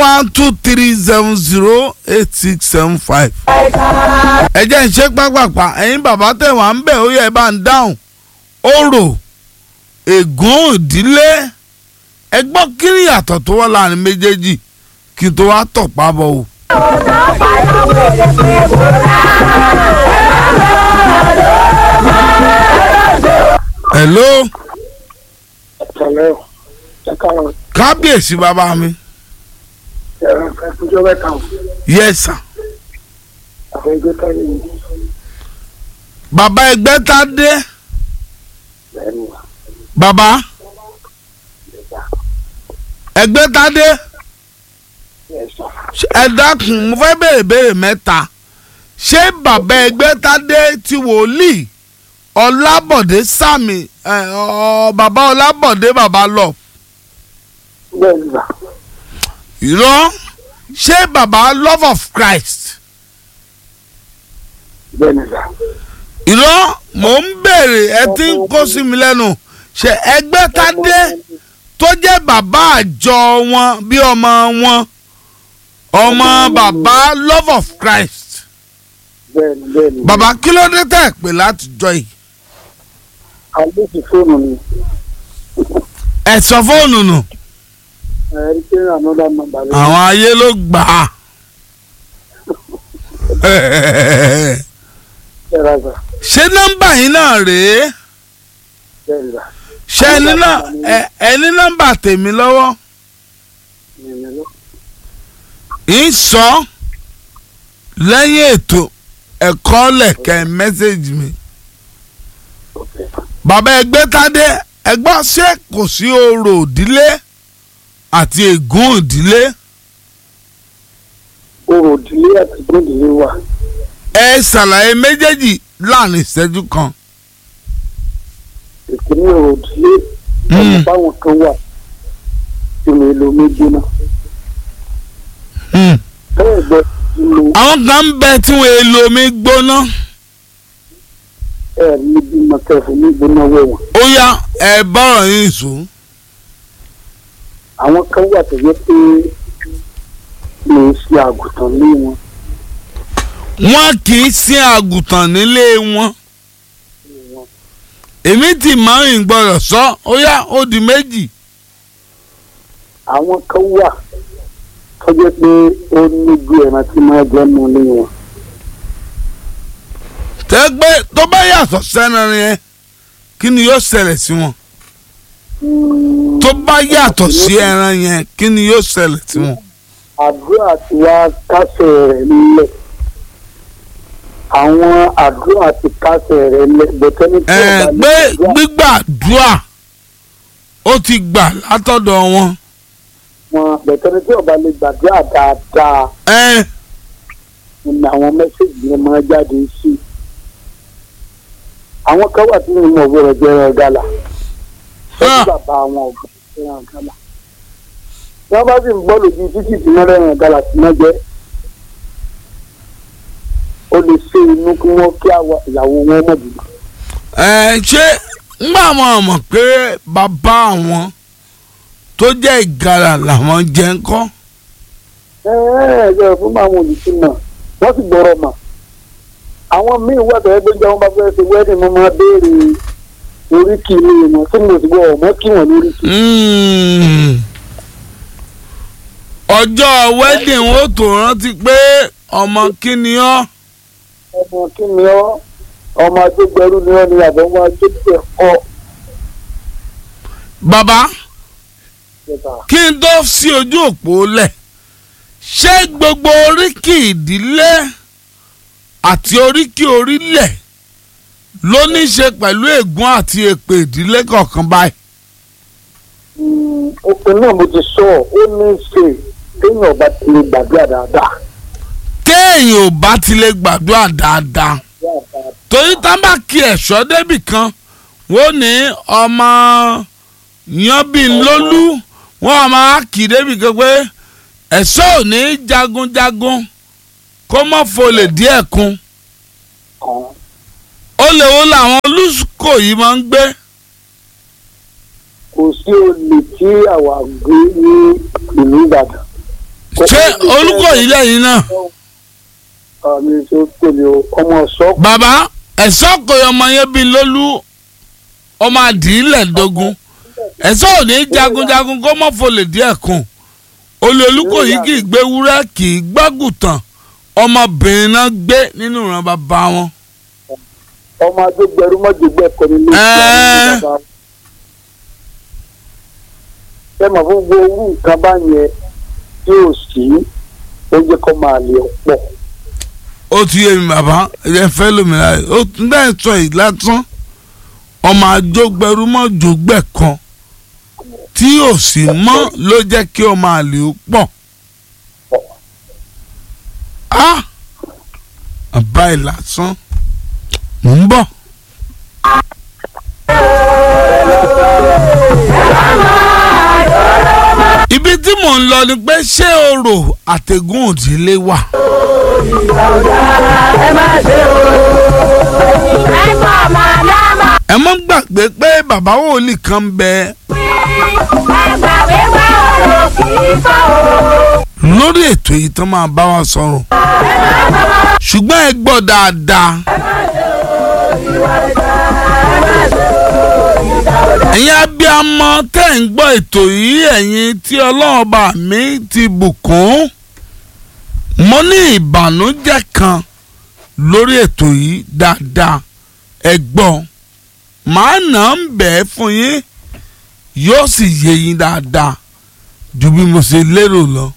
one two three seven zero eight six seven five. ẹ jẹ́ ń ṣe pápápá ẹ̀yin bàbá tẹ̀ wá ń bẹ̀ ó yẹ ẹ bá ń dáhùn orò ègún ìdílé ẹ gbọ́ kí ni ìyàtọ̀ tó wà láàrin méjèèjì kí n tó wá tọ̀ pábọ̀ o. hello Ẹ̀lẹ́ o, ẹ káwọn kábíyèsí bàbá mi ẹ̀rọ ìfẹ́kújọ́ mẹ́ta o, yes sir. àwọn ẹgbẹ́ táyé yìí bàbá ẹgbẹ́ tá dé lẹ́nu wa. bàbá ẹgbẹ́ tá dé Ẹ̀sà ṣé- ẹ dákun mo fẹ́ béèrè béèrè mẹ́ta ṣé bàbá ẹgbẹ́ tá dé ti wòlíì ọlábọ̀dé sàmì ẹ, ọ, bàbá ọlábọ̀dé bàbá lọ bẹ́ẹ̀ ni bà, irọ́ ṣé bàbá love of christ bẹ́ẹ̀ ni bà. irọ́ mò ń béèrè ẹ ti ń kó sí mi lẹ́nu ṣé ẹgbẹ́ tá dé tó jẹ́ bàbá àjọ wọn bí ọmọ wọn ọmọ bàbá love of christ Bẹ́ẹ̀ ni bẹ́ẹ̀ ni. bàbá kí ló dé tẹ̀ pé láti jọ yìí Àlọ́ ti fóònù mi, ẹ sọ fóònù nù ẹ̀rí pé ànọ́dá nọ́mbà rẹ̀. àwọn ayé ló gbà á Ẹ̀rọ bà, ṣé nọ́mbà yín náà rèé bẹ́ẹ̀ ni bà. ṣé ẹni náà ẹ- ẹni nọ́mbà tèmi lọ́wọ́ Ìyẹn lọ. ń sọ lẹ́yìn ètò ẹ̀kọ́ lẹ̀kẹ́ mẹ́sẹ̀gì mi. bàbá ẹgbẹ́ tádé ẹgbọ́n ṣé kò sí orò ìdílé àti ègún ìdílé Orò ìdílé àti gbòdìlé wà. ẹ ṣàlàyé méjèèjì láàrin ìṣẹ́jú kan. Ìpínlẹ̀ orò ìdílé Mm. ọ̀nà báwọn kan wà tí mo lo méjì náà. Hmm. Bẹ́ẹ̀ gbọ́ lo àwọn kan ń bẹ tí wọn èlò omi gbóná ẹ̀rí níbi mọ̀kẹ́fù ní ìgbónáwó wọn. ó yá ẹ bọ́rọ̀ yín sùn. Àwọn kan wà tó yẹ pé lè ṣe àgùntàn lé wọn. wọn kì í sin àgùntàn nílé wọn èmi tí márùn gbọ́dọ̀ sọ ó yá ó di méjì. àwọn kan wà tó jẹ́ pé ó níbi ẹran tí máa jẹ́ nù lé wọn. tẹ́gbẹ́ tó bá yàtọ̀ sẹ́ran yẹn kí ni yóò ṣẹlẹ̀ sí wọn. tó bá yàtọ̀ sí ẹran yẹn kí ni yóò ṣẹlẹ̀ sí wọn. àdúrà tí wàá kásẹ̀ rẹ̀ nílẹ̀ àwọn àdúrà tí kásẹ̀ rẹ̀ nílẹ̀ bẹ̀tẹ́ni tí ẹ ọba gbé ní àdúrà gbígbàdúrà ó ti gbà látọ̀dọ̀ wọn. wọn bẹ̀tẹ́ni tí ọba lè gbàdúrà dáadáa ẹ ni àwọn mẹ́sẹ̀gì yẹn máa jáde sí. àwọn kan wà tí wọn mọ̀ wọ́rọ̀ jẹ́ ẹran gálà Ah. ṣẹ́jú bàbá àwọn ọ̀gbọ́n ẹran gálà. tí wọ́n bá sì ń gbọ́ lójú títì tí wọ́n rẹ̀ràn gálà tí wọ́n jẹ́ ó lè ṣe inú kí wọ́n kí àwa ìyàwó wọn mọ̀ jù. ẹ ṣé ngbà wọn mọ̀ pé bàbá àwọn tó jẹ́ ìgalà làwọn jẹ́ ń kọ́. ẹ ẹ ẹ fún àwọn olùsí mọ̀ wọ́n sì gbọ́rọ̀ mọ̀. àwọn míì wà tó ẹgbẹ́ jẹ́ wọn bá fẹ́ ṣe wẹ́ẹ̀dì mo máa béèrè oríkì ilé wọn tí mo sì gbọ́ ọ̀mọ́ kí wọ́n lóríkì. Mm. ọjọ́ wedding ó tó rántí pé ọmọ kíni ọ́ ọmọ kí ni ọ ọmọ agbẹgbẹrú ni ọ ni àbọ̀ ọmọ agbẹgbẹ ọ. bàbá Ìjọba. kí n tó sí ojú òpó lẹ̀ ṣé gbogbo oríkì ìdílé àti oríkì orílẹ̀ ló ní í ṣe pẹ̀lú ègún àti èpè ìdílé kọ̀ọ̀kan báyìí. Mm, òpin náà mo ti sọ ọ ó ní í ṣe téèyàn bá ti lè gbàdúrà dáadáa. téèyàn ò bá ti lè gbàdúrà dáadáa torí tá bá kí ẹ̀ṣọ́ débì kan wọ́n ní ọmọ yanbinlólú wọ́n máa kì í débì kan pé ẹ̀ṣọ́ ò ní jagunjagun kó mọ́ folè díẹ̀ kun kan ó lè wo làwọn olùsùkò yìí máa ń gbé kò sí olè tí àwa gbé ní ìlú Ìbàdàn ṣé Olúkòyí lẹ́yìn náà àmì tó tẹ̀lé o ọmọ ọ̀ṣọ́ bàbá ẹ̀sọ́ kò yọ ọmọ yẹn bíi lólú ọmọ àdìílẹ̀ dógún ẹ̀sọ́ ò ní jagunjagun kó mọ́ folè díẹ̀ kùn olè Olúkòyí kì í gbé wúrẹ́ kì í gbágùtàn ọmọbìnrin náà gbé nínú ìran bàbá wọn. ọmọ agbègbèrú mọ́jọ́gbẹ́ kọ́ nílé Ẹ́ẹ́. ìgbà ẹ mọ̀ fún gbogbo orú nǹkan bá yẹn tí ò sí ó jẹ́ kó máa lè pọ̀ ó ti yé mi bàbá ẹ fẹ́ lómìnira rẹ̀ ó tún dá sọ yìí lásán ọmọ àjọgbẹrú mọ́ jògbẹ́ kan tí ò sì mọ́ ló jẹ́ kí ọmọ àlè ó pọ̀ á àbá ẹ̀ lásán mò ń bọ̀. ibi tí mò ń lọ ni pé ṣé orò àtẹ̀gùn òdìlé wà. ẹ mọ́ gbàgbé pé bàbá wòlíì kan ń bẹ lórí ètò yìí tán máa bá wa sọ̀rọ̀ ṣùgbọ́n ẹ gbọ́ dáadáa. ẹ̀yin abiyamọ tẹ́ ń gbọ́ ètò yìí ẹ̀yin tí ọlọ́run bá mi ti bùkún mo ní ìbànújẹ́ kan lórí ètò yìí dáadáa ẹ gbọ́ màá nà ń bẹ̀ ẹ́ fún yín yóò sì yé yín dáadáa ju bí mo ṣe lérò lọ.